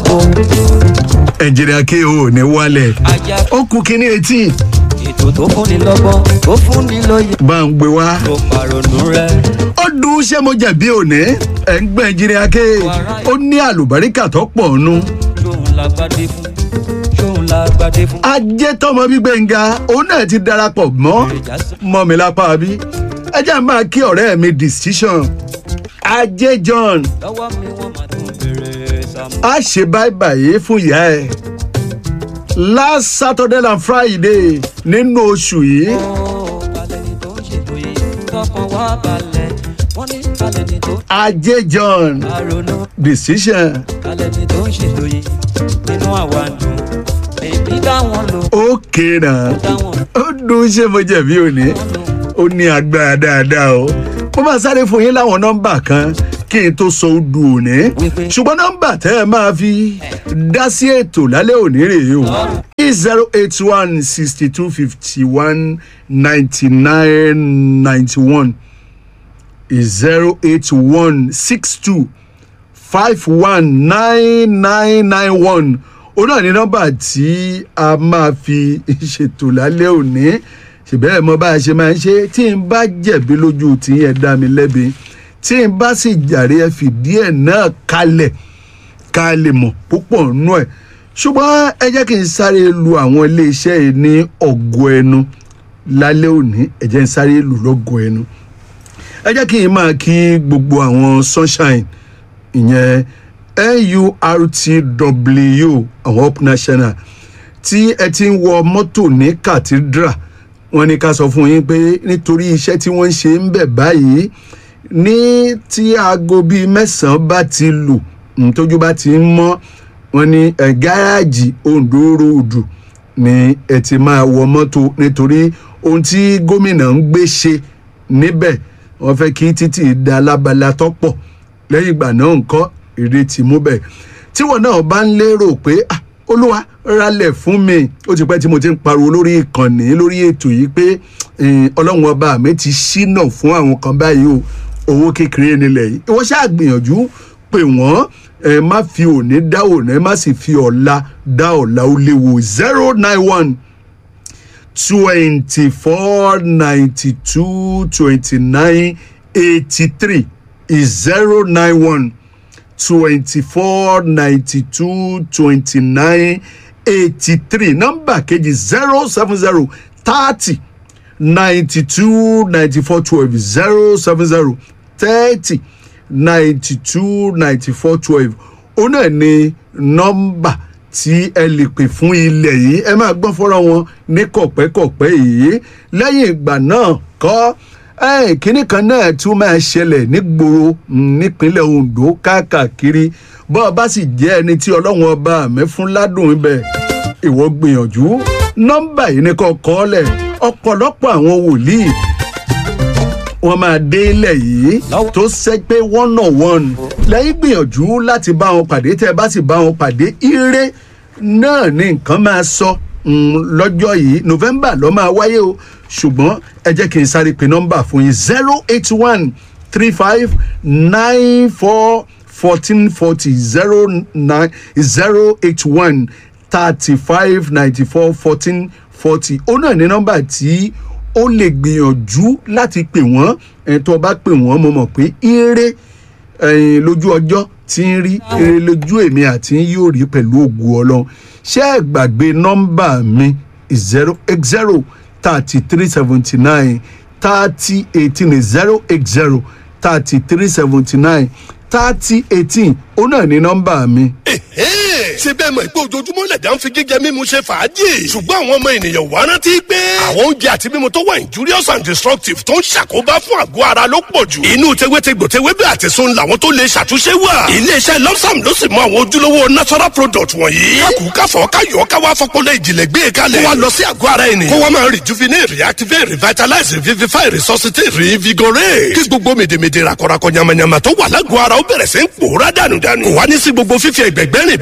lóko ẹnjìnìà kí o ní wálẹ̀ ajá ó kú kínní etí ètò tó fúnni lọ́gbọ́n tó fúnni lóye bá ń gbé wá. tó pàrònú rẹ. ó dùn ṣé mo jẹ̀bi òní ẹ̀ ń gbẹ́ ẹnjìnìà kí ó ní àlùbáríkà tó pọ̀ nù. ṣóun la gbadé fún ṣóun la gbadé fún. ajé tọmọ gbígbẹ̀ngà òun náà ti darapọ̀ mọ́ èròjà sọ mọ́ mi lápá bí ẹ jẹ́ máa kí ọ̀rẹ́ mi decision ajé john lọ́wọ́ mi wọ́n máa tún bèrè sàmú. a ṣe báyìí báyìí fún ìyá ẹ last saturday and friday nínú oṣù yìí ó balẹ̀ ni tó ń ṣètò yìí tọkàn wá balẹ̀ wọ́n ní balẹ̀ ni tó ajé john àrònú decision balẹ̀ ni tó ń ṣètò yìí nínú àwa dùn èmi dá wọn lò ó kéèrà dá wọn ó dùn ṣé mo jẹ̀bi òní lò. ó ní agbára dáadáa o mo máa sáré fún yín láwọn nọ́mbà kan kí n tó sọ odù òní Wípé- ṣùgbọ́n nọ́mbà tẹ́ ẹ máa fi dá sí ètò lálẹ́ òní rèé o zero eight one sixty two fifty one ninety nine ninety one zero eight one six two five one nine nine nine one ó náà ní nọ́mbà tí a máa fi ṣètò lálẹ́ òní ṣùgbọ́n ẹ̀ mọ bá a ṣe máa ń ṣe tí n bá jẹ̀bi lójú tí ẹ dá mi lẹ́bi tí n bá sì jàre ẹ fìdí ẹ̀ náà kalẹ̀ ká lè mọ̀ púpọ̀ nú ẹ̀ ṣùgbọ́n ẹ jẹ́ kí n sáré lu àwọn iléeṣẹ́ yìí ní ọ̀gọ́ ẹnu lálẹ́ òní ẹ jẹ́ n sáré lù lọ́gọ́ ẹnu ẹ jẹ́ kí n máa kí gbogbo àwọn sunshine ìyẹn nurtw àwọn up national tí ẹ ti ń wọ mọ́tò ní cathedral wọ́n ní ká sọ fún yín pé nítorí iṣẹ́ tí wọ́n ń ṣe ń bẹ̀ báyìí ní tí aago bíi mẹ́sàn-án bá ti lù mm, tójú bá ti ń mọ́ wọ́n ní ẹ̀ gáràjì ondo ròdù ni ẹ ti máa wọ mọ́tò nítorí ohun tí gómìnà ń gbé ṣe níbẹ̀ wọ́n fẹ́ kí títì da alábala tọ́pọ̀ lẹ́yìn ìgbà náà nǹkan èrè ti mú bẹ̀ tíwọ̀n náà bá ń lérò pé ah, olúwa ralẹ̀ fún mi ó ti pẹ́ tí mo ti ń pariwo lórí ìkànnì lórí ètò yìí pé eh, ọlọ́run ọba mi ti ṣínà fún àwọn kan báyìí o owó kékeré nílẹ̀ yìí ìwọ ṣáà gbìyànjú pé wọ́n ẹ má fi òní dá òní ẹ má sì fi ọ̀la dá ọ̀la ó léwu zero nine one twenty-four ninety-two twenty-nine eighty-three is zero nine one twenty-four ninety-two twenty-nine eighty-three nọ́mbà kejì zero seven zero thirty ninety-two ninety-four twelve zero seven zero thirty ninety-two ninety-four twelve ó náà ní nọ́mbà tí ẹ lè pè fún ilẹ̀ yìí ẹ máa gbọ́n fọ́nrán wọn ní kọ̀pẹ́kọ̀pẹ́ yìí lẹ́yìn ìgbà náà kọ́ ẹ̀ kínní kan náà tún máa ṣẹlẹ̀ nígboro mm, nípínlẹ̀ ondo káàkiri bọ́ ọ bá sì jẹ́ ẹni tí ọlọ́run ọba mi fún ládùn ibẹ̀ ìwọ gbìyànjú nọ́mbà yìí ní kọ́ kọ́ lẹ̀ ọ̀pọ̀lọpọ̀ àwọn wòlíì wọ́n máa dé ilẹ̀ yìí Lọ́wọ́- tó ṣe pé one on one lẹ́yìn gbìyànjú láti bá wọn pàdé tẹ́ ẹ bá sì bá wọn pàdé ire náà ni nǹkan máa sọ mm, lọ́jọ́ yìí november ló máa wáyé o ṣùgbọ́n ẹ jẹ́ kí n sáré pe nọ́mbà fún yín zero eight one three five nine four fourteen forty zero nine zero eight one thirty five ninety four fourteen forty ó náà ní nọ́mbà tí ó lè gbìyànjú láti pè wọ́n ẹ̀ tó bá pè wọ́n mo mọ̀ pé ire ẹ̀yìn lójú ọjọ́ tí ń rí ire lójú èmi àti yín yóò rí pẹ̀lú ògùn ọlọ́run ṣé ẹ gbàgbé nọ́mbà mi zero eight zero thirty three seventy nine thirty eighteen zero eight zero thirty three seventy nine thirty eighteen ó náà ní nọ́mbà mi. ṣé bẹ́ẹ̀ mọ̀ pé ojoojúmọ́ lẹ̀dá ń fi jíjẹ mímu ṣe fàájì ṣùgbọ́n àwọn ọmọ ènìyàn wá rántí pé àwọn oúnjẹ àti mímu tó wà injurious and destructive tó ń ṣàkóbá fún àgọ́ ara ló pọ̀ jù inú tewétegbò tewébẹ̀ àti sun làwọn tó lè ṣàtúnṣe wà iléeṣẹ́ lọ́sàm ló sì mọ àwọn ojúlówó natural product wọ̀nyí kákù káfọ́ káyọ̀ káwá fọpọlọ ìjìnlẹ̀ gbé e kalẹ̀ kó wa lọ sí àgọ́ ara ènìyàn kó wa máa rejuvenate reactivate revitalize revivify resuscitate reinvigorate kí gbogbo mèdèmèdè rakọrakọ yamayama tó wà lágọ̀ọ́ ara ó bẹ̀rẹ̀ sí ń pòórá dànùdànù kò wá ní sí gbogbo fífi ẹgbẹ̀gbẹ́ rìn bí alákàkẹ́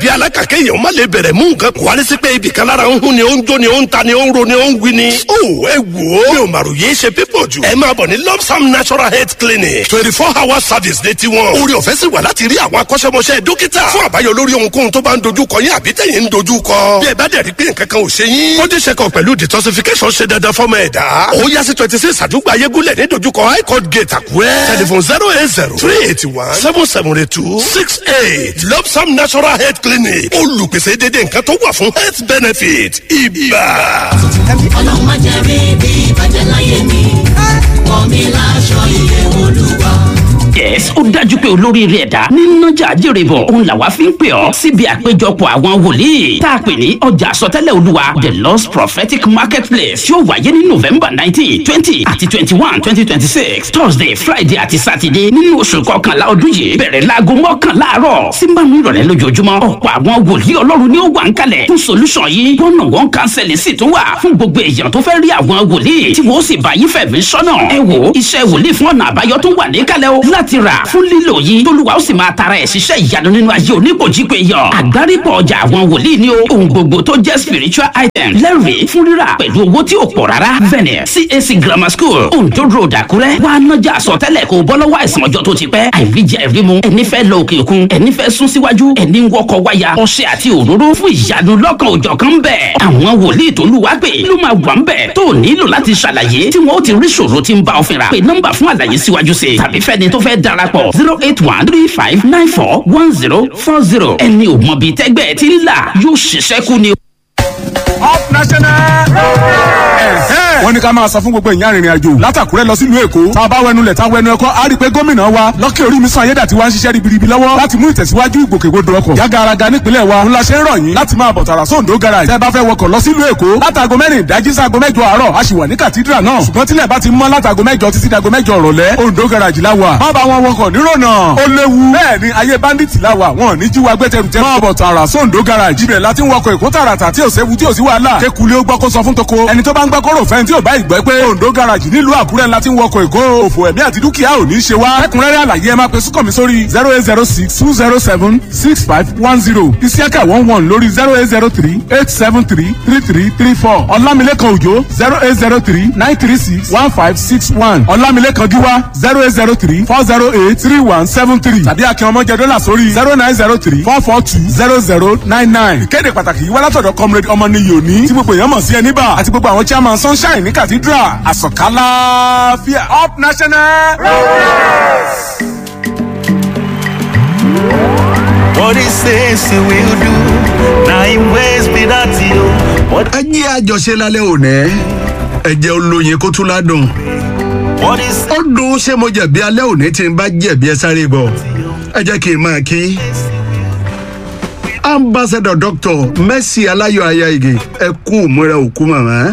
kéèyàn má lè bẹ̀rẹ̀ mú nǹkan kó wá ní sí pé ibì kan lára ń hún ni ó ń jó ni ó ń ta ni ó ń ro ni ó ń wí ni. ó ẹ wò ó mi ò màrò yé ṣe pípọ̀ jù. ẹ máa bọ̀ ní lopsam natural health clinic twenty four hour service ní tiwọn. orí ọ̀fẹ́ sì wà láti rí àwọn akọ́ṣẹ́mọṣẹ́ dókítà fún àbáyọ lórí ohunkóhun tó bá ń dojú kọ yín àbí tẹ̀yìn ń dojú kọ. bí ẹ bá dẹ̀ rí pé nǹkan kan ò ṣe yín. body check up pẹ̀lú detoxification ṣe dandan fọ́mọ ẹ̀dá. ó yá sí twenty six àdúgbò ayégúnlẹ̀ ní dojúkọ high court gate àkúrẹ́. telephone zero eight zero three eighty one seven seven eight two six eight lopsam natural health clinic olùpèsè dédé nǹkan tó wà fún health benefit ibà. ọlọ́run má jẹ́ rí bí ìbàjẹ́ láyé mi wọ́n mi láṣọ iye olúwa. yes ó dájú pé olóríire ẹ̀dá nínájà jèrè bọ̀ òun làwa fi ń pè ọ́ síbi àpéjọpọ̀ àwọn wòlíì tá a pè ní ọjà àsọtẹ́lẹ̀ olúwa the lost prophetic marketplace yóò wáyé ní november nineteen twenty àti twenty one twenty twenty six thursday friday àti saturday nínú oṣù kọkànlá ọdún yìí bẹ̀rẹ̀ láago mọ́kànlá àárọ̀ sí márùn ìrọ̀lẹ́ lójoojúmọ́ ọ̀pọ̀ àwọn wòlíì ọlọ́run ni ó wà ń kalẹ̀ fún solution yìí one on one counseling sì tún wà fún gbogbo èèyàn tó fẹ́ rí àwọn wòlíì tí wọ́n sì bá yín fẹ̀mí sọ́nà ẹ wò iṣẹ́ wòlíì fún ọ̀nà àbáyọ tó wà níkàlẹ̀ o láti rà fún lílò yìí tólúwa ó sì máa tara ẹ̀ ṣiṣẹ́ ìyanu nínú ayé oníkòjípe yàn àgbárípọ̀ ọjà àwọn wòlíì ni o ohun gbogbo tó jẹ́ spiritual item lẹ́rìí fún rírà pẹ̀lú owó tí ò pọ̀ rárá venue cac grammar school ondo road àkúrẹ́ wà á nájà sọtẹ́lẹ̀ kó bọ́ lọ́wọ́ àìsàn ọjọ́ tó ti pẹ́ àìríjẹ ìrímu ẹni fẹ́ lọ òkè òkun ẹni fẹ́ sún síwájú ẹni ń wọkọ̀ wáyà ọṣẹ àti òróró fún ìyanu lọ́kàn òjọ̀ kan bẹ̀ àwọn wòlíì tó lù wá pè ló máa wà ń bẹ̀ tó nílò láti ṣàlàyé tí wọ́n ó ti rí ṣòro tí ń bá ọ fínra pé nọ́mbà fún àlàyé síwájú sí i tàbí fẹ́ni tó fẹ́ darapọ̀ zero eight one three five nine four one zero four zero ẹni ò mọ̀ bíi tẹ́gbẹ́ ti ń là yóò ṣiṣẹ́ kú ni. up national. wọ́n ní ká máa sọ fún gbogbo ìyá arìnrìn àjò látàkúrẹ́ lọ sílùú èkó tá a bá wẹnu lẹ̀ tá a wẹnu ẹ̀kọ́ á rí i pé gómìnà wa lọ́kẹ́ orí mi sàn ayédàtí wa ń ṣiṣẹ́ ribiribi lọ́wọ́ láti mú ìtẹ̀síwájú ìgbòkègbodò ọkọ̀ yága araga nípínlẹ̀ wa ńlá ṣe ń rọ̀ yín láti máa bọ̀ tààrà sóńdó garage tẹ́ bá fẹ́ wọkọ̀ lọ sílùú èkó látàgò mẹ́rin ìdájí sáago mẹ́jọ àárọ̀ a sì wà ní kàtídrà náà ṣùgbọ́n tílẹ̀ bá ti mọ́ látàgò mẹ́jọ títí dàgò mẹ́jọ ọ̀rọ̀lẹ́ òǹdó garage la wà má bá wọn wọkọ̀ nírònà ó léwu bẹ́ẹ̀ ni ayé bandits la wà wọn ò ní jí wa gbẹ́tẹ̀rùtẹ̀ máa bọ̀ tààrà sóńdó garage ibẹ̀ láti ń wọkọ̀ èkó tààràtà tí ò séwu tí ò sí wàhálà kékulé ó gbọ́ kó sọ fún toko ẹni tó bá ń gbọ́ kó rò fẹ́ tí ò bá ìgbẹ́ pé òǹdó garage nílùú àkúrẹ́ ńlá ti ń wọkọ̀ èkó òfò ẹ̀mí àti dúkìá ò ní í ṣe wá ẹkùnrẹ́rẹ́ àlàyé ẹ máa pe sùkọ̀ mi sórí zero eight zero six two zero seven six five one zero isiaka one one lórí zero eight zero three eight seven three three three three four ọlámilékan òjò zero eight zero three nine three six one five six one ọlámilékan gíwá zero eight zero three four zero eight three one seven three tàbí akin ọmọjẹ dọ́là sórí zero nine zero three four four two zero zero nine nine ìkéde pàtàkì yìí wá látọ̀dọ̀ comrade ọmọnìyí òní tí gbogbo èèyàn mọ̀ sí ẹni bá àti gbogbo àwọn chairman sunshine ní cathedral àsọ̀kálá fíà up national. What he says he will do. Now him ways be that you. What, ẹ jẹ́ àjọṣe lálẹ́ òní ẹ jẹ́ olóyin kó tún ládùn what he says ó dùn ṣé mo jẹ̀bi alẹ́ òní tí n bá jẹ̀bi ẹ sáré gbọ́ ẹ jẹ́ kí n máa kí ambassador doctor mercy aláyọ̀ ayáige ẹ kú ìmúra òkú màmá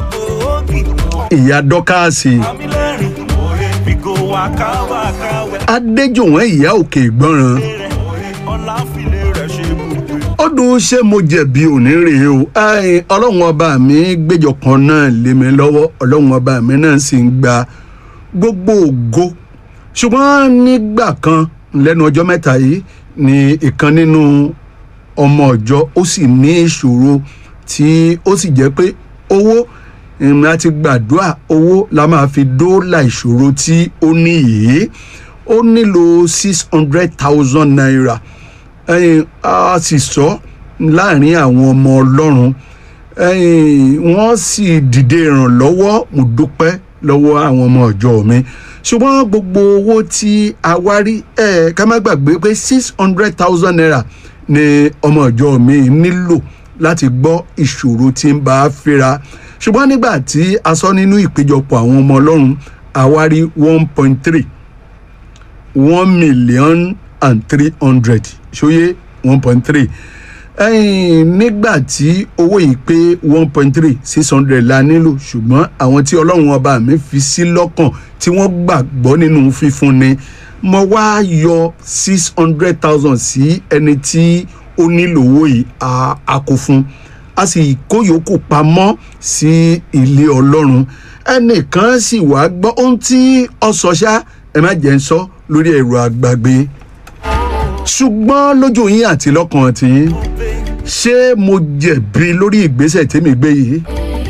ìyá dọ́kàsì we go waka waka wẹ. adéjòwọ̀n ìyá òkè ìgbọ́ràn Ọlá file rẹ̀ ṣe gbogbo. ó dùn ṣé mo jẹ̀bi òní rèé o Ẹ́ẹ̀, ọlọ́run ọba mi gbẹ́jọ kan náà lé mi lọ́wọ́ ọlọ́run ọba mi náà sì ń gba gbogbo ògo ṣùgbọ́n nígbà kan lẹ́nu ọjọ́ mẹ́ta yìí ni ìkan nínú ọmọ ọjọ́ ó sì ní ìṣòro tí ó sì jẹ́ pé owó ìrìn àti gbàdúrà owó la máa fi dóòlà ìṣòro tí ó ní yìí ó nílò six hundred thousand naira ẹyin a sì sọ láàrin àwọn ọmọ ọlọ́run ẹyin wọ́n sì dìde ìrànlọ́wọ́ mo dúpẹ́ lọ́wọ́ àwọn ọmọ ọjọ́ mi ṣùgbọ́n gbogbo owó tí a wá rí ẹ ká má gbàgbé pé six hundred thousand naira ni ọmọ ọjọ́ mi nílò láti gbọ́ ìṣòro tí ń bá a fẹ́ra ṣùgbọ́n nígbà tí a sọ nínú ìpéjọpọ̀ àwọn ọmọ ọlọ́run a wá rí one point three one million and three hundred ṣóyé one point three nígbà tí owó yìí pé one point three six hundred la nílò ṣùgbọ́n àwọn tí ọlọ́run ọba mi fi sí lọ́kàn tí wọ́n gbàgbọ́ nínú fífúnni mo wá yọ six hundred thousand sí ẹni tí ó nílò owó yìí a- a kó fún a sì kó yòókù pamọ́ sí ilé ọlọ́run ẹnìkan sì wá gbọ́ ohun tí ọ sọ ṣá ẹ má jẹ́ ń sọ lórí ẹ̀rọ àgbàgbé ṣùgbọ́n lójú yín àti lọ́kàn tiyín ṣé mo jẹ̀bi lórí ìgbésẹ̀ tèmi gbé yìí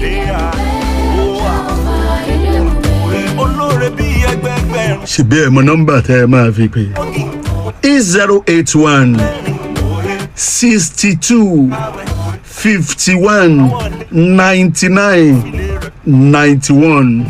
olóore bí ẹgbẹgbẹ̀rún. ṣèbí ẹ̀ mọ nọ́mbà tẹ́ ẹ máa fi pè é zero eight one sixty two fifty one ninety nine ninety one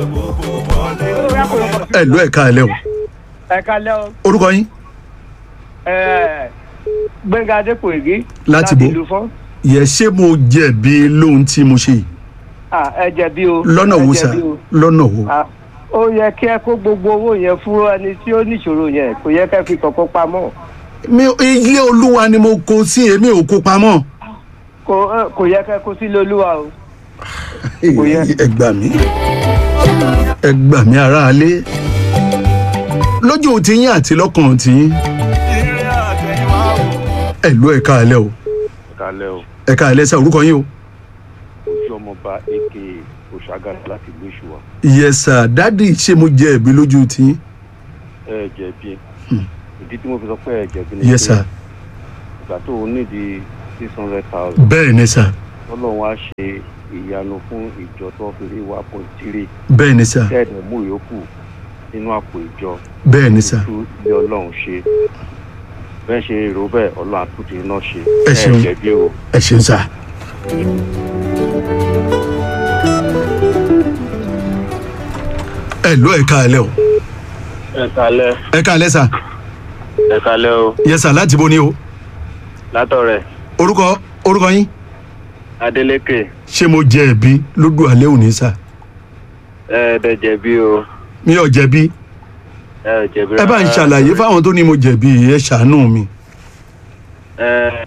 ẹ lọ ẹ̀ka ẹ̀ lẹ́ o ẹ kalẹ o orúkọ yín ẹ gbẹngà adépòyègé Láti bo? ìlú fún yẹ ṣé mo jẹ̀bi lóhun tí mo ṣe yìí ah ẹ jẹbi o lọ́nà ẹ wo sà jẹ̀bi o. lọ́nà wo Ah, ó yẹ kí ẹ kó gbogbo owó yẹn fún ẹni tí ó níṣòro yẹn kò yẹ kẹ́ fi kọ̀kọ́ pamọ́ mi ilé olúwa ni mo kó sí èmi ò kó pamọ́ kò ẹ, kò yẹ kẹ́ kó sílé olúwa o. Kò yẹ. ẹ gbà mí ẹ gbà mí aráalé lójú tiyín àti lọ́kàn tiyín ire àtẹ̀yìnwá o. ẹ lọ ẹ̀ka alẹ́ o kalẹ o ẹ̀ka alẹ́ sá orúkọ yín o ojú ọmọọba aka oṣagara láti ìlú ìṣùwà yẹsà dádì ṣé mo jẹ ẹ̀bi lójú tiyín ẹ jẹ̀bi ìdí tí mo fi sọ pé ẹ jẹ̀bi ni yẹsà ìgbà tó o nídìí six hundred thousand bẹ́ẹ̀ ni sà ọlọ́run á ṣe ìyanu fún ìjọ tó fi rí one point three bẹ́ẹ̀ ni sà tẹ́ẹ̀dẹ̀ mú ìyókù nínú àpò ìjọ bẹ́ẹ̀ ni sà tú ilé ọlọ́run ṣe bẹ́ẹ̀ ṣe èrò bẹ́ẹ̀ ọlọ́run àtúntì iná ṣe Ẹ ṣeun. jẹ̀bi o. ẹ ṣeun sà. ẹ lọ ẹ̀ka alẹ́ o ẹ kalẹ ẹ̀ka alẹ́ sà ẹ kalẹ o yẹsà láti bo ni o látọrẹ orúkọ orúkọ yín adeleke ṣé mo jẹ ẹ̀bi lójú alẹ́ òní sà ẹ dẹ jẹ̀bi o mi ò jẹ̀bi ẹ jẹ̀bi ẹ bá ń rárá. ṣàlàyé fáwọn tó ní mo jẹ̀bi ẹ ṣàánú mi. ẹ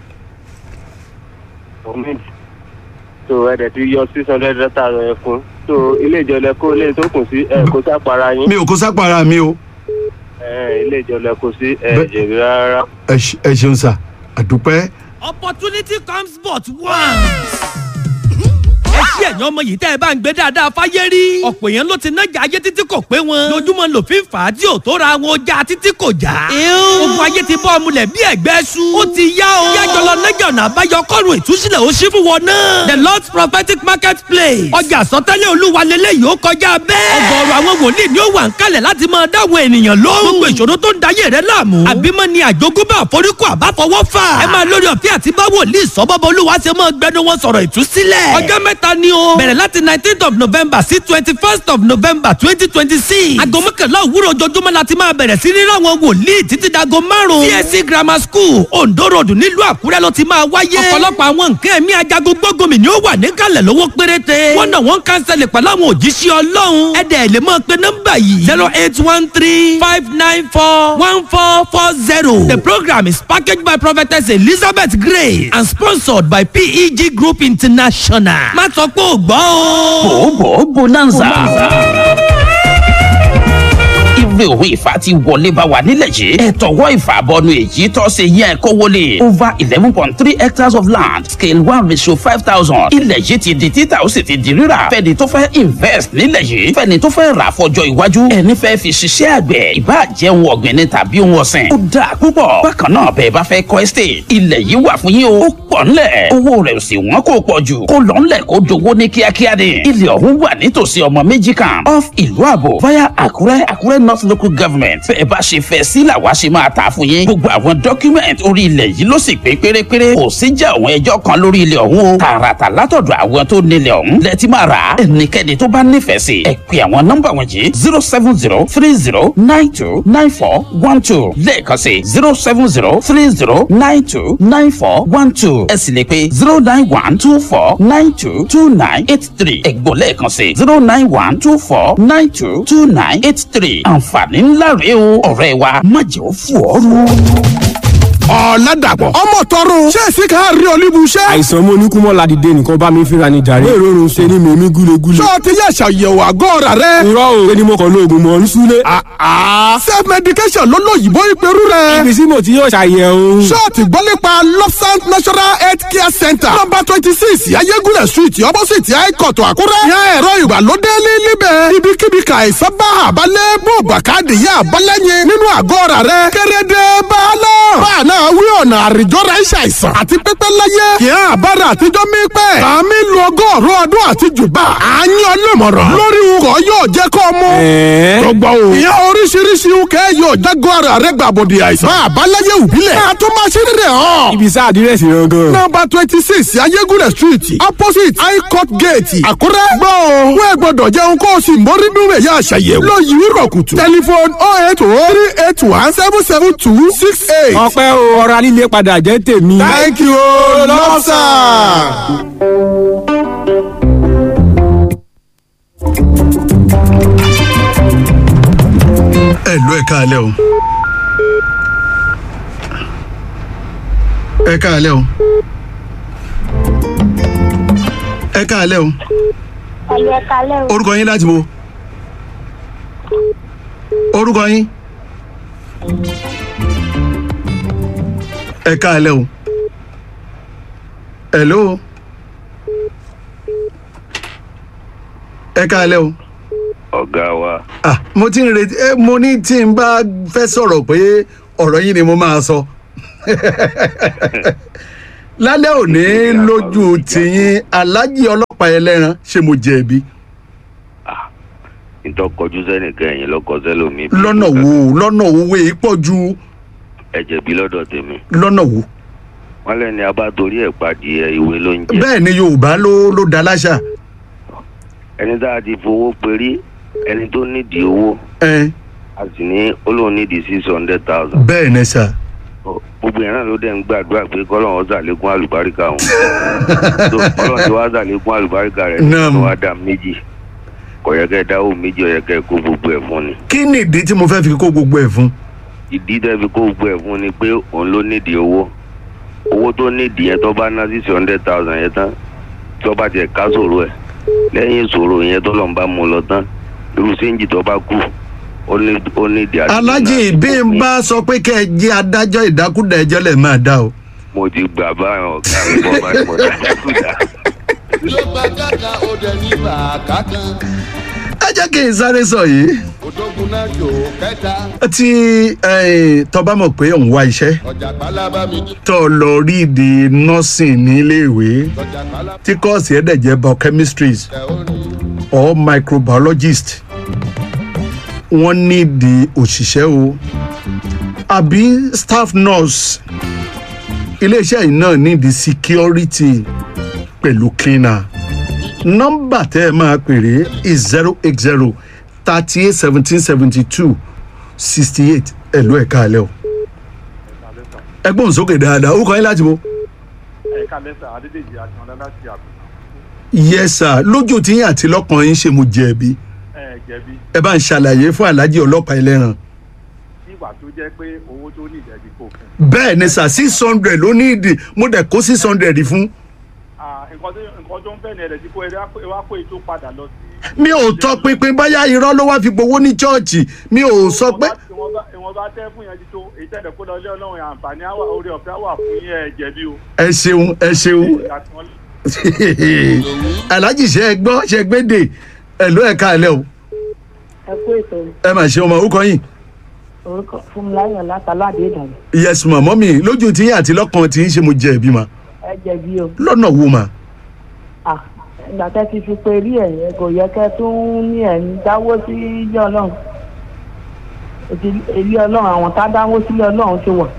omi tó ẹ dẹ̀ ti yọ six hundred thousand yẹn fún tó ilé ìjọ lẹ kó ilé tó kù sí ẹ kó sápara yín mi ò kó sápara mi o ẹ ilé ìjọ lẹ kó sí ẹ Bẹ- jẹ̀bi rárá. ẹ ṣe- ẹ ṣeun sà àdúpẹ́. opportunity comes but once. ẹ ṣí ẹ̀yàn ọmọ yìí tẹ́ ẹ bá ń gbé dáadáa fáyé rí. ọ̀pọ̀ èèyàn ló ti nájà ayé títí kò pé wọn. lójúmọ́ lòfin fà á tí ò tó ra wọn ọjà títí kò já. ogun ayé ti bọ́ ọmúlẹ̀ bí ẹ̀gbẹ́ su. ó ti yá o. yájọ lọ nájà ọ̀nà àbáyọ kọ́run ìtúsílẹ̀ ó ṣí fún wọn náà. the lord's prophetic market place. ọjà àsọtẹ́lẹ̀ olúwa lélẹ́yìí ó kọjá bẹ́ẹ̀. ọgọ́rùn àwọn wòlíì ni ó wà ń kalẹ̀ láti máa dáwọn ènìyàn lóhùn. gbogbo ìṣòro tó ń dayé rẹ láàmú. àbímọ ni àjogúnbá àforíkù àbáfọwọ́ fà. ẹ máa lórí ọ̀fẹ́ àti bá wòlíì sọ́bọ́bọ́ olúwa ṣe máa gbẹnu wọn sọ̀rọ̀ ìtúsílẹ̀. ọjọ́ mẹ́ta ni o. bẹ̀rẹ̀ láti nineteenth of november sí twenty first of november twenty twenty six. aago mọ́kànlá òwúrọ̀ ojoojúmọ́ la ti máa bẹ̀rẹ̀ sí ní ráwọn wòlíì títí dago márùn-ún. csc grammar school ondo road nílùú àkúrẹ́ ló ti máa wáyé. ọ̀pọ̀lọpọ̀ àwọn nǹkan ẹ̀mí ajagun gbógunmi ni ó wà níkàlẹ̀ lówó péréte. wọ́n náà wọ́n kánsẹ̀lẹ̀ pẹ̀lú àwọn òjíṣẹ́ ọlọ́run. ẹ̀dẹ̀ lè máa pe nọ́mbà yìí zero eight one three five nine four one four four zero. the program is packaged by prophetess elizabeth grace and sponsored by peg group international. má sọ pé ò gbọ́ o. bòbò bonanza. ire òwe ìfà ti wọlé bá wa nílẹ̀ yìí. ẹ tọwọ́ ìfà bọnu èyí tọ́ ṣe yẹ kó wọlé. over eleven point three hectares of land scale one ratio five thousand. ilẹ̀ yìí ti di títà ó sì ti di rírà. fẹ́ni tó fẹ́ invest nílẹ̀ yìí. fẹ́ni tó fẹ́ rà fọjọ́ iwájú. ẹni fẹ́ fi ṣiṣẹ́ àgbẹ̀. ìbá jẹ́ ohun ọ̀gbìn ni tàbí ohun ọ̀sìn. ó dáa púpọ̀. bákan náà bẹ́ẹ̀ bá fẹ́ kọ́ estate. ilẹ̀ yìí wà fún yín o. ó pọ̀ ńlẹ̀. owó rẹ̀ ò sì wọ́n kó pọ̀ jù. kó lọ ńlẹ̀ kó dowó ní kíákíá ni. ilẹ̀ ọ̀hún wà nítòsí ọmọ méjì kan. off ìlú àbò via àkúrẹ́ àkúrẹ́ north local government. bẹ́ẹ̀ bá ṣe fẹ́ sí làwa ṣe máa tà fún yín. gbogbo àwọn document orí ilẹ̀ yìí ló sì pé pérépéré. kò sí jẹ́ àwọn ẹjọ́ kan lórí ilẹ̀ ọ̀hún o. tààràtà látọ̀dọ̀ àwọn tó nílẹ̀ ọ̀hún. lẹ́tí máa rà á. ẹnikẹ́ni tó bá nífẹ̀ẹ́ sí. ẹ pè àwọn nọ́mbà wọ̀nyí zero seven zero three zero nine two nine four one two lẹ́ẹ̀kan sí zero seven zero three zero nine two nine four one two ẹ sì lè pe zero nine one two four nine two two nine eight three ẹ̀gbọ́n lẹ́ẹ̀kan sí zero nine one two four nine two two nine eight three àǹfààní ńlá rèé o ọ̀rẹ́ wa má jẹ́ ó fò ọ́ rú. ọ̀làdàpọ̀ ọmọ tọrọ ṣé èsì ká rí olúbu ṣẹ́. àìsàn mo ní kú mọ́ ládìde nìkan bá mi fíra ní jàre. èrò oorun ṣe ni mèmí gúlegúle. ṣé o ti yẹ ṣàyẹ̀wò àgọ́ ọ̀rà rẹ. irọ́ o ṣé ni mo kàn lo oògùn mọ̀ ń súlé. self medication ló lóyìnbó ìperú rẹ. ibi tí mo ti yóò ṣàyẹ̀wò. ṣé o ti gbọ́ nípa lopsant natural health care center number twenty six ayégúnlẹ̀ street opposite high-court àkúrẹ́ yan ẹ̀rọ ìgbàlódé ní níbẹ̀ ibikíbi ka àìsàn bá àbálẹ̀ bó bàkàdé yá àbálẹ́yìn nínú àgọ́ ọ̀rà rẹ kérédé báàlọ́ báàlọ́ wí ọ̀nà àrìjọ́ra iṣẹ́ àìsàn àti pípẹ́ láyé kì í àbára àtijọ́ mi pẹ́ kàmí lu ọgọ́rùn ọdún àti jùbà àyàn ọlọ́mọ̀ràn lórí ukọ̀ yóò jẹ́ kọ́ mú. gbogbo o ìyá oríṣiríṣi ukẹ́ yóò jágọ́ ara rẹ gbàbọ̀dì àìsàn máa báláyé òbílẹ̀ máa tó máa ṣe rírẹ̀ hàn. ibi sá àdírẹ́sì gangan. nọmba twenty six ayégúnlẹ̀ street opposite high court gate àkúrẹ́. gbọ́ o wọ́n ẹ gbọ́dọ̀ jẹun kó o sì mórí nínú ẹ̀yà àṣàyẹ̀wò. lọ yìí rọ̀ kùtù. tẹlifon oh eight oh three eight one seven seven two six eight. ọpẹ́ o ọ̀rọ̀ alílé padà jẹ́ tèmi. thank you lọ́sà. ẹ lọ ẹ káalẹ́ o ẹ káalẹ́ o ẹ káalẹ́ o ẹ̀yẹ kalẹ́ o. orúkọ yín láti bo orúkọ yín ẹ káalẹ́ o hello ẹ káalẹ́ o ọ̀gá wa ah mo ti ń retí ẹ mo ní tí n bá fẹ́ sọ̀rọ̀ pé ọ̀rọ̀ yín ni mo máa sọ lálẹ́ òní lójú tìyín alájí ọlọ́pàá ẹlẹ́ran ṣé mo jẹ̀bi ìtọ́kọjú sẹ́nìkan ẹ̀yìn lọ́kọ sẹ́lómi lọ́nà wo lọ́nà wo wé pọ̀ ju ẹ̀jẹ̀ bí lọ́dọ̀ tèmi lọ́nà wo wọ́n lẹ́ni abá torí ẹ̀ padìyẹ ìwé ló ń jẹ́ bẹ́ẹ̀ ni yorùbá ló ló da láṣà ẹni tá a ti fowó perí ẹni tó nídìí owó ẹ a sì ní olóhùn nídìí six hundred thousand bẹ́ẹ̀ ni sà gbogbo yẹn náà ló dẹ̀ ń gbàdúrà pé kọ́lọ́hún ṣàlékún àlùbáríkà òun tó kọ́lọ́hún ti wá ṣàlékún àlùbáríkà rẹ̀ Naam. tó wá dà méjì kọ̀yẹ́kẹ́ dáwọ́ méjì ọ̀yẹ́kẹ́ kó gbogbo ẹ̀ fún ni kí ni ìdí tí mo fẹ́ fi kó gbogbo ẹ̀ fún ìdí tẹ́ fi kó gbogbo ẹ̀ fún ni pé òun ló nídìí owó owó tó nídìí yẹn tó bá ná six hundred thousand yẹn tán tó bá tiẹ̀ ká sòrò ẹ̀ lẹ́yìn ìṣòro yẹn tó lọ́n bá mú lọ tán irú séǹjì tó bá kù ó ní ó nídìí àti alájí bí n bá sọ pé kẹ́ ẹ jẹ́ adájọ́ ìdákúdà ẹjọ́ lẹ̀ máa dá o mo ti gbà báyọ̀ ọ̀gá mi bọ́ bá ní mo dájú kúdà. ló bá kàkà ó dẹ̀ ní bàákà kan ẹ jẹ́ kí n sáré sọ yìí òdògùn náà jò kẹta tí eh, tó bá mọ̀ pé òun wá iṣẹ́ ọjà pálábá mi tó lọ rí ìdí nursing níléèwé ọjà pálábá tí kọ́ọ̀sì ẹ̀ dẹ̀ jẹ́ biochemistry or microbiologist wọ́n nídìí òṣìṣẹ́ o àbí staff nurse iléeṣẹ́ yìí náà nídìí security pẹ̀lú cleaner nọ́mbà tẹ́ ẹ máa pèrè is zero eight zero thirty eight seventeen seventy two sixty eight ẹ̀lú ẹ̀ka alẹ́ o ẹgbọ́n sókè dáadáa ó kọ́ yín láti bo ẹ̀ka lẹ́sà adédèjì àtúnọ̀dá láti àbùkù yes sir lójú tíyín àti lọ́kàn yín ṣe mo jẹ̀bi ẹ̀ jẹ̀bi ẹ bá ń ṣàlàyé fún aláàjì ọlọ́pàá ẹlẹ́ran nígbà tó jẹ́ pé owó tó ní ìjẹ́bi kò fún. bẹ́ẹ̀ ni sir six hundred ló ní ìdí mo dẹ̀ kó six hundred fún Ah, nǹkan tó nǹkan tó ń fẹ́ ni ẹ̀rẹ̀ tí kò ẹ wá kó ètò padà lọ sí. mi ò tọ pinpin báyà irọ́ ló wá fi gbowó ní chọ́ọ̀chì mi ò sọ pé ìwọ̀n bá ìwọ̀n bá tẹ́ fún yẹn ti tó èyí tẹ̀lé kó lọ ilé ọlọ́run àǹfààní àwà orí ọ̀fẹ́ wà fún yín ẹ̀ jẹ̀bi o. ẹ ṣeun ẹ ṣeun aláàjì ṣe ẹ gbọ́ ṣe gbédè ẹ ló ẹ̀ka alẹ́ o ẹ kú ètò ẹ mà ṣe ọmọ orúkọ yìí orúkọ fúnmiláyọ̀ látàládé ìdàgbà yes ma mọ́mì lójú tíyín àti lọ́kàn tí ń ṣe mo jẹ̀bi ma ẹ jẹ̀bi o lọ́nà wo ma Ah, ìgbà tẹ́ ti fi pe rí ẹ̀yẹ kò yẹ kẹ́ tún ní ẹ̀yìn dáwó sí ilé ọlọ́run Èti- ilé ọlọ́run àwọn tá dáwó sílé ọlọ́run ti wà.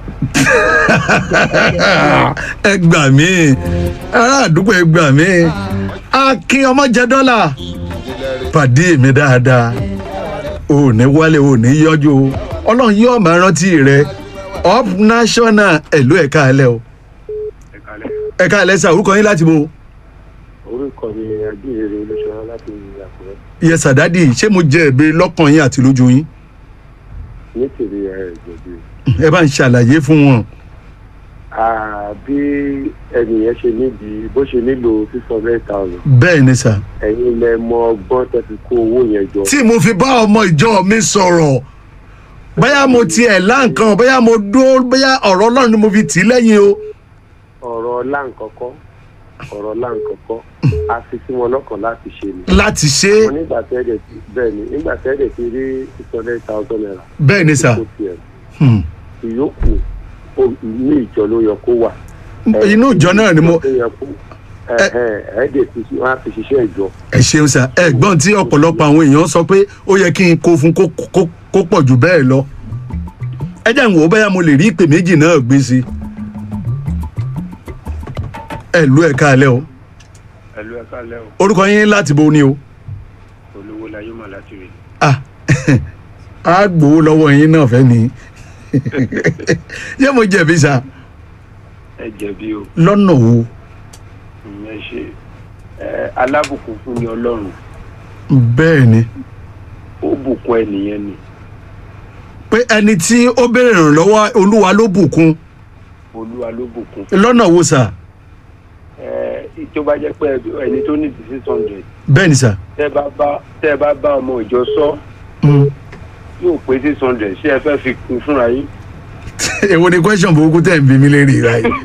ẹ gbà mí ará àdúgbò ẹ gbà mí akin ọmọ jẹ dọ́là pàdé mi dáadáa ò ní wálé ò ní yọjú o ọlọ́run yóò máa rántí rẹ up national ẹ̀lú ẹ̀ka alẹ́ o ẹ̀ka alẹ́ sà orúkọ yín láti bo orúkọ mi ajíhìnrere olóṣèlú láti àkúrẹ́ yẹsà dádì ṣé mo jẹ ẹ̀bẹ̀ lọ́kàn yín àti lójú yín ní tèmi ẹ jẹ̀bi ẹ bá ń ṣàlàyé fún wọn Ah, bí ẹnìyẹn ṣe níbi bó ṣe nílò six hundred thousand bẹ́ẹ̀ ni sà ẹ̀yin lẹ mọ ọgbọ́n tẹ́ fi kó owó yẹn jọ. tí mo fi bá ọmọ ìjọ mi sọ̀rọ̀ bóyá mo tiẹ̀ láǹkan bóyá mo dúró bóyá ọ̀rọ̀ ọlọ́run ni mo fi tì í lẹ́yìn o ọ̀rọ̀ ọ̀rọ̀ láǹkọ́kọ́ ọ̀rọ̀ láǹkọ́kọ́ a fi sí wọn lọ́kàn láti ṣe ni. láti ṣe wọn nígbà tẹ́lẹ̀ tí bẹ́ẹ̀ ni nígbà tẹ́lẹ̀ tí rí six hundred thousand naira. bẹ́ẹ̀ ni sà. Hmm. ìyókù ó- ní ìjọ ló yẹ kó wà. inú ìjọ náà ni mo ẹ̀ẹ́dẹ̀ fi wọ́n á fi ṣiṣẹ́ ìjọ. ẹ ṣeun sà ẹ̀gbọ́n tí ọ̀pọ̀lọpọ̀ àwọn èèyàn sọ pé ó yẹ kí n kó fún kó kó- kó pọ̀ jù bẹ́ẹ̀ lọ ẹ jẹ́ ìwọ̀n bẹ́yà mo lè rí ìpè méjì náà gbé sí ẹ lú ẹ̀ káalẹ́ o ẹlú ẹ kálẹ o orúkọ yín láti bo ni o olówó la yóò máa láti rí ah á gbowó lọ́wọ́ yín náà fẹ́ ni ṣé mo jẹ̀bi sà ẹ jẹbi o lọ́nà wo ẹ ṣe ẹ alábùkún fún ni ọlọrun bẹ́ẹ̀ ni ó bùkún ẹnìyẹn ni pé ẹni tí ó béèrè ìrànlọ́wọ́ olúwa ló bùkún olúwa ló bùkún lọ́nà wo sà ẹ tó bá jẹ pé ẹni tó ní six hundred bẹ́ẹ̀ ni sà tẹ bá bá tẹ bá bá ọmọ ìjọ sọ Mm. yóò pé six hundred ṣé ẹ fẹ́ fi kún fúnra yín èwo ni question burúkú tẹ̀ ń bí mi lérí ra yìí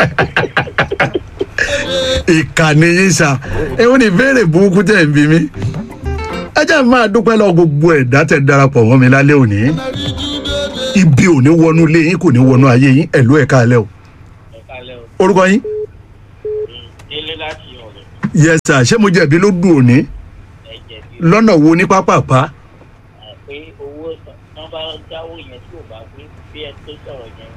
ìkànnì yín sà èwo ni ìbéèrè burúkú tẹ̀ ń bí mi ẹ jẹ́ máa dúpẹ́ lọ gbogbo ẹ̀dá tẹ̀ darapọ̀ mọ́ mi lálẹ́ òní ibi ò ní wọnú ilé yín kò ní wọnú ayé yín ẹ̀lú ẹ̀ káalẹ́ o orúkọ yín délé láti ọ̀rẹ́ yes sir ṣé mo jẹ̀bi ló dùn òní lọ́nà wo ní pápápá pé owó tán bá dáwó yẹn tí ò bá pé bí ẹ tó sọ̀rọ̀ yẹn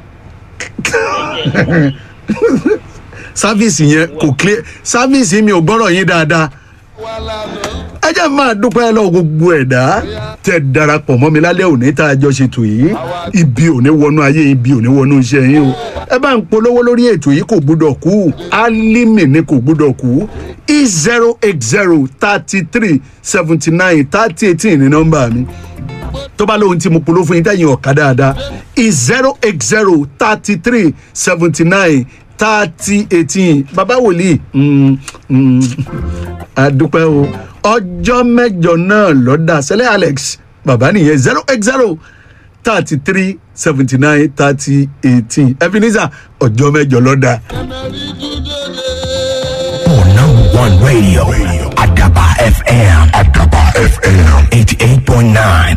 sáfíìsì yẹn kò clear sáfíìsì mi ò gbọ́rọ̀ yín dáadáa ẹ jẹ́ máa dúpẹ́ lọ gbogbo ẹ̀dá tẹ darapọ̀ mọ́ mi lálẹ́ òní tá a jọ ṣètò yìí ibi ò ní wọnú ayé ibi ò ní wọnú iṣẹ́ yín o ẹ bá ń polówó lórí ètò yìí kò gbúdọ̀ kú álímì ni kò gbúdọ̀ kú e zero eight zero thirty three seventy nine thirty eighteen ní nọ́mbà mi tó bá lóhun tí mo polówó fún yín tẹ̀yìn ọ̀ka dáadáa e zero eight zero thirty three seventy nine thirty eighteen bàbá wòlíì mm, mm, àdúpẹ́ o ọjọ́ mẹ́jọ náà lọ́dà sẹ́lẹ̀ alex bàbá nìyẹn zero eight zero thirty three seventy nine thirty eighteen ebenezer ọjọ́ mẹ́jọ lọ́dà. One radio, Adaba FM. Adaba FM. 88.9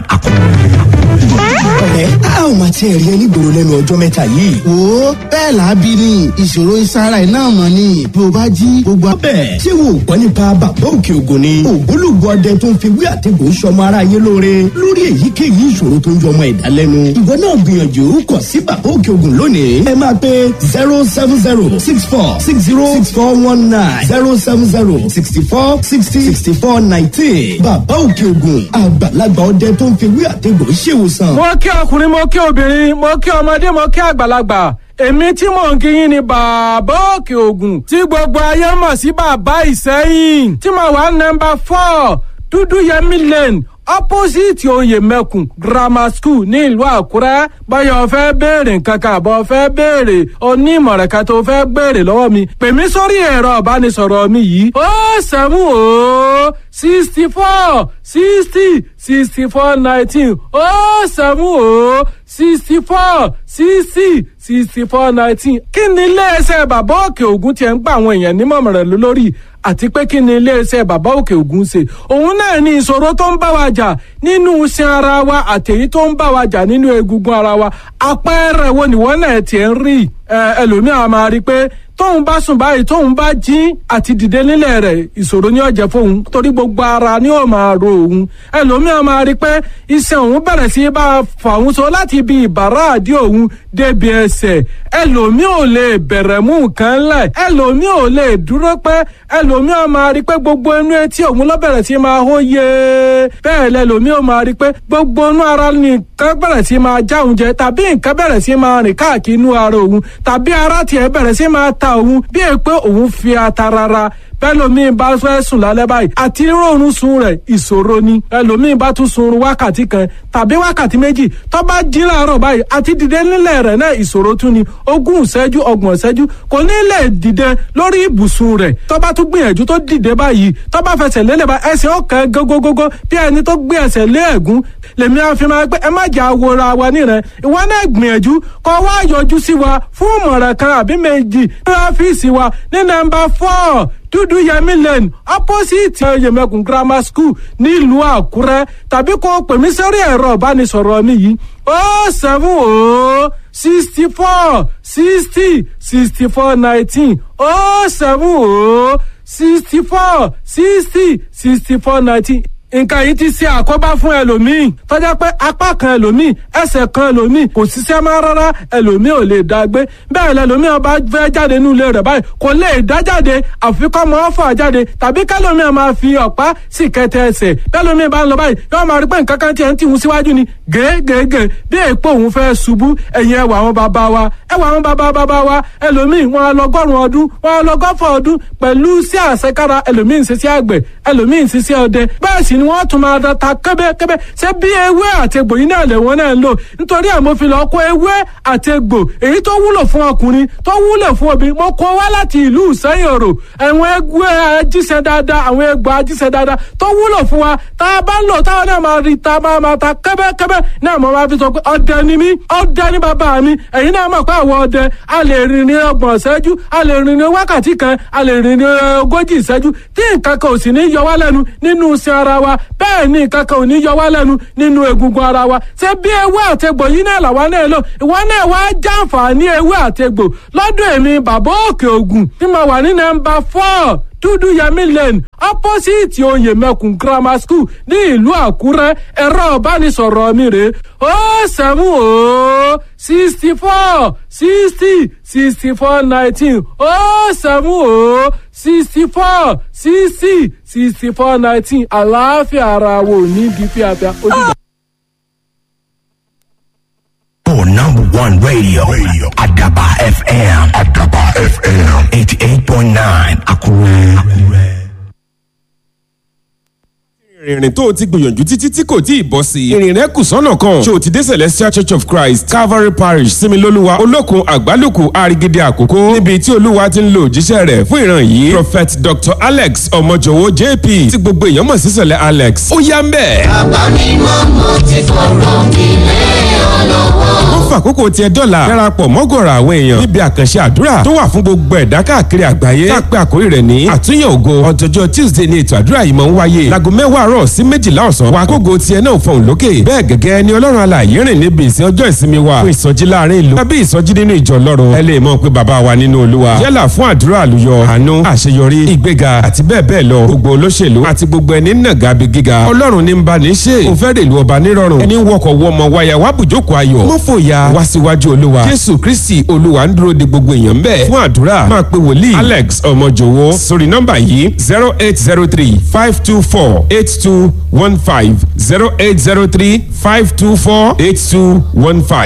ọ̀rẹ́ a ò máa tiẹ̀ rí ẹni gbòòrò lẹ́nu ọjọ́ mẹ́ta yìí. wo bẹ́ẹ̀ làábí ni ìṣòro ìsara ẹ̀ náà mọ̀ ni bí o bá jí gbogbo. bẹ́ẹ̀ ṣé wo ò gbọ́ nípa bàbá òkè ògùn ni. ògbólógbò ọdẹ tó ń fi wí àtẹ̀gùn sọmọ ara yé lóore lórí èyíkéyìí ìṣòro tó ń jọ ọmọ ẹ̀dá lẹ́nu. ìwọ náà gbìyànjú kọ sí bàbá òkè ògùn lónìí. ẹ máa pe zero seven zero six four six zero six four one nine zero seven zero sixty four sixty sixty four nineteen. bàbá òkè ògùn àgbàlagbà ọdẹ tó ń fi wí àtẹ̀gùn ṣèwòsàn. mo kí ọkùnrin mo kí obìnrin mo kí ọmọdé mo kí àgbàlagbà èmi tí mò ń kíyìn ni bàbá òkè ògùn tí gbogbo ayé mọ̀ sí bàbá ìsẹ́yìn tí mo wà nọmba four dúdú yẹmi lane opposite oyè mẹ́kùn grammar school ní ìlú àkúrẹ́ báyọ̀ fẹ́ béèrè nǹkan kan àbọ̀ fẹ́ béèrè onímọ̀ràn kan tó fẹ́ béèrè lọ́wọ́ mi pè mí sórí ẹ̀rọ ìbánisọ̀rọ̀ mi yìí ó sẹ́mu ó sixty four sixty sixty four nineteen ó sẹ́mu ó sixty four sixty sixty four nineteen kí ni iléeṣẹ́ bàbá òkè ògùn tiẹ̀ ń gba àwọn èèyàn nímọ̀ràn lórí àti pé kí ni iléeṣẹ́ bàbá òkè ògùn ṣe òun náà ní ìṣòro tó ń bá wa jà nínú iṣan ara wa àtẹ̀yí tó ń bá wa jà nínú egungun ara wa àpẹẹrẹ wo nìwọ́n náà tiẹ̀ ń rí ẹlòmíràn máa rí i pé tóun bá sùn báyìí tóun bá jí àti dìde nílẹ̀ rẹ̀ ìṣòro ní ọ̀jẹ̀ fóun torí gbogbo ara ni ó máa ro òun ẹlòmíràn máa rí i pé iṣan òun bẹ̀rẹ̀ sí bá a fà òun so láti ibi ìbàrá àdí òun débi ẹsẹ̀ ẹlòmíì ò lè bẹ̀rẹ̀ mú nǹkan lẹ̀ ẹlòmíì ò lè dúró pẹ́ ẹlòmíràn máa rí i pé gbogbo inú etí òun ló bẹ̀rẹ̀ sí máa hó yé bẹ́ẹ̀ lẹ́lòmíì ò máa rí i pé gbogbo inú ara nìkan bẹ̀rẹ̀ sí máa já òun jẹ tàbí nǹkan bẹ̀rẹ̀ sí máa rìn káàkiri inú ara òun tàbí ara tiẹ̀ bẹ̀rẹ̀ sí máa ta òun bí è pé òun fi ata rárá bẹ́lòmíì bá fẹ́ sùn lálẹ́ báyìí àti rọrùn sun rẹ̀ ìṣòro ni ẹlòmíì bá tún sun wákàtí kan tàbí wákàtí méjì tó bá jí láàárọ̀ báyìí àti dìde nílẹ̀ rẹ̀ náà ìṣòro tún ni ogún ìṣẹ́jú ọgbọ̀n ìṣẹ́jú kò ní lè dìde lórí ibùsùn rẹ̀ tó bá tún gbìyànjú tó dìde báyìí tó bá fẹsẹ̀ lélẹ̀ bá ẹsẹ̀ ọ̀kan gógógógó bí ẹni tó gbé ẹsẹ̀ lé ẹ̀gún lèmi àfi máa pé ẹ má jà wòra wa nírẹ̀ ìwọ náà gbìyànjú kọ́ wá yọjú sí wa fún ìmọ̀ràn kan àbí méjì ní ọ́fíìsì wa ní nọ́mbà four dúdú yẹmi lane opposite yẹmẹkùn grammar school nílùú àkúrẹ́ tàbí kó pè mí sórí ẹ̀rọ ìbánisọ̀rọ̀ mi yìí ó seven ó sixty four sixty sixty four nineteen ó seven ó sixty four sixty sixty four nineteen nǹkan yìí ti ṣe àkóbá fún ẹlòmíì tọ́jà pé apá kan ẹlòmíì ẹsẹ̀ kan ẹlòmíì kò ṣiṣẹ́ máa rárá ẹlòmíì ò lè dá gbé bẹ́ẹ̀ lẹlòmíì ọba fẹ́ jáde nínú ilé rẹ̀ báyìí kò lè dá jáde àfikọ́ mọ́ fà jáde tàbí kẹlòmíì máa fi ọ̀pá sì kẹtẹ ẹsẹ̀ bẹ́lòmíì bá ń lọ báyìí yóò máa rí pé nǹkan kan tiẹ̀ ń tìhun síwájú ni gègègè bí èèpo òun fẹ́ ṣubú ẹ̀yìn ẹwà àwọn bàbá wa ẹwà àwọn bàbá bàbá wa ẹlòmíì wọn lọgọ́rùn ọdún wọn lọgọ́fọ̀ ọdún pẹ̀lú sí àṣekára ẹlòmíì ń ṣiṣẹ́ àgbẹ̀ ẹlòmíì ń ṣiṣẹ́ ọdẹ bẹ́ẹ̀ sì ni wọ́n tún máa ta kẹ́bẹ́kẹ́bẹ́ ṣé bí ewé àti egbò yìí náà lè wọ́n náà ń lò nítorí ẹ̀ mo fi lọ kó ewé àti egbò èyí tó wúlò fún ọkùnrin tó wúlò fún obìnrin mo kó wá láti ìlú ìsẹ́yìn òrò àwọn ewé ajíṣẹ́ dáadáa àwọn egbò ajíṣẹ́ dáadáa tó wúlò fún wa tá a bá ń lò táwọn náà máa rí ta máa máa ta kẹ́bẹ́kẹ́bẹ́ náà mo máa fi sọ pé ọdẹ ni mí ọdẹ ni bàbá mi ẹ̀yin náà mọ̀ pé àwọn ọdẹ a lè rìn ní ọgbọ̀n ìṣẹ́jú a lè rìn ní wákàtí kan a lè rìn ní ogójì ìṣẹ́jú tí nǹkan kan ò sì ní yọ wá lẹ́nu nínú iṣẹ́ ara wa bẹ́ẹ̀ ni nǹkan kan ò ní yọ wá lẹ́nu nínú egungun ara wa ṣé bí ewé àtegbò yìí náà làwa náà lò ìwọ náà wá jàǹfààní ewé àtegbò lọ́dún èmi bàbá òkè ògùn tí mo wà ní nọ́mbà four dúdú yẹmí lane opposite oyè mẹkùn grammar school ní ìlú àkúrẹ́ ẹ̀rọ ìbánisọ̀rọ̀ mi rèé ó sẹ́mu ó sixty four sixty sixty four nineteen ó sẹ́mu ó sixty four sixty sixty four nineteen àlàáfíà ara wo ní di fíafíà ó dìgbà. For number one radio, radio. Adaba FM. Adaba FM. 88.9 Akure. Akure. ìrìn tó o ti gbìyànjú títí tí kò tí ì bọ́ sí i. ìrìn rẹ kù sọ́nà kan. ṣé o ti dé celestial church of christ calvary parish similoluwa olókun àgbálùkù arigide àkókò. níbi tí olúwa ti ń lo òjíṣẹ́ rẹ̀ fún ìran yìí. prophet dr alex ọmọjọwọ jp tí gbogbo èèyàn mọ̀ sí sẹ̀lẹ̀ alex. ó yá ń bẹ̀. bàbá mi mọ́ mo ti fọ̀rọ̀ mi lé ọ lọ́wọ́. ó fà kókó tiẹ̀ dọ́là darapọ̀ mọ́gọ̀rọ̀ àwọn èèyàn níbi àkànṣe àdúrà tó wà fún gbogbo ẹ̀dá káàkiri àgbáyé tá a pé àkórí rẹ̀ ní àtúnyẹ̀ ògo ọjọ́jọ́ tuesday ni ètò àdúrà yìí máa ń wáyé láago mẹ́wàá àárọ̀ sí méjìlá ọ̀sán wa kógo tiẹ̀ náà fọ̀hún lókè bẹ́ẹ̀ gẹ́gẹ́ ni ọlọ́run alààyè rìn níbi ìsìn ọjọ́ ìsinmi wa fún ìsọjí láàrin ìlú tàbí ìsọjí nínú ìjọ lọ́run ẹ lè mọ̀ pé bàbá wa nínú olúwa yálà fún àdúrà àlùyọ àánú àṣeyọrí ìgbéga àti bẹ́ẹ̀ bẹ́ẹ̀ lọ gbogbo olóṣèlú àti gbogbo ẹni nàgà bí gíga ọlọ́run ní ń bá ní ṣe òun fẹ́ rèlú ọba nírọ̀rùn ẹni wọkọ̀ wọmọ wáyà wá bùjókòó ayọ̀ mọ́ fòyà wá síwájú olúwa jésù kristi olúwa ń dúró de gbogbo èèyàn bẹ́ẹ̀ fún àdúrà máa pe wòlíì alex ọmọjòwó sórí nọ́mbà yìí zero eight zero three five two four eight two one five zero eight zero three five two four eight two one five.